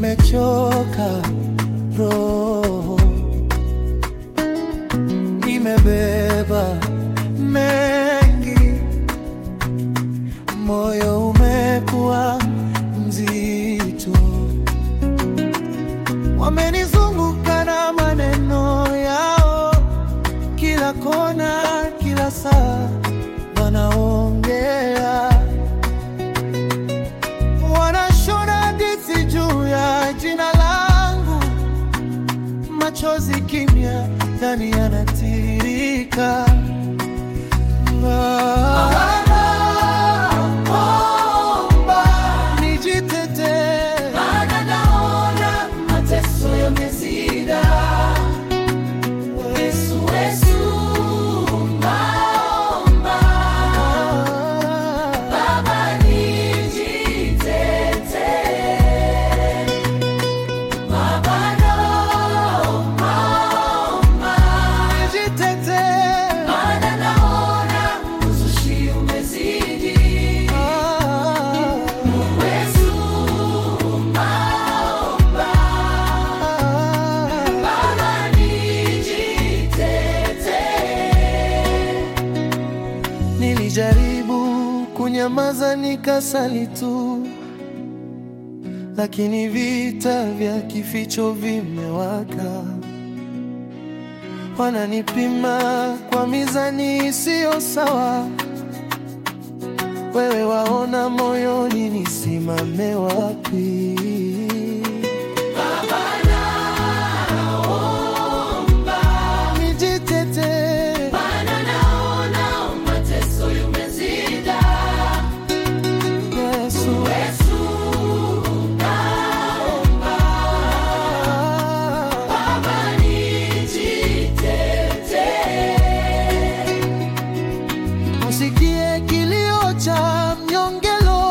nimechoka roho, nimebeba mengi, moyo umekuwa mzito, wamenizunguka na maneno yao, kila kona, kila saa wanaongea wanashona hadithi juu ya jina langu, machozi kimya ndani yanatiririka. Naomba nijitetee, Maana naona mateso yamezida. Yesu, Yesu, naomba Baba nijitetee. Baba naomba, nijitetee. maana naona uzushi umezidi. Yesu, naomba Baba nijitetee. Nilijaribu kunyamaza nikasali tu, lakini vita vya kificho vimewaka. Wananipima kwa mizani isiyo sawa. Wewe waona moyoni, nisimame wapi? Nijitetee. Maana naona mateso yamezida. Yesu. Yesu, naomba Baba nijitetee. Usikie kilio cha mnyongelo,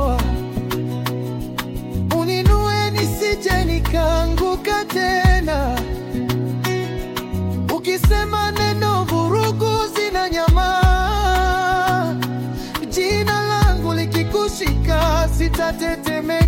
uninue nisije nikaanguka tena. Ukisema neno, vurugu zina nyama. Jina langu likikushika, sitatetemeka.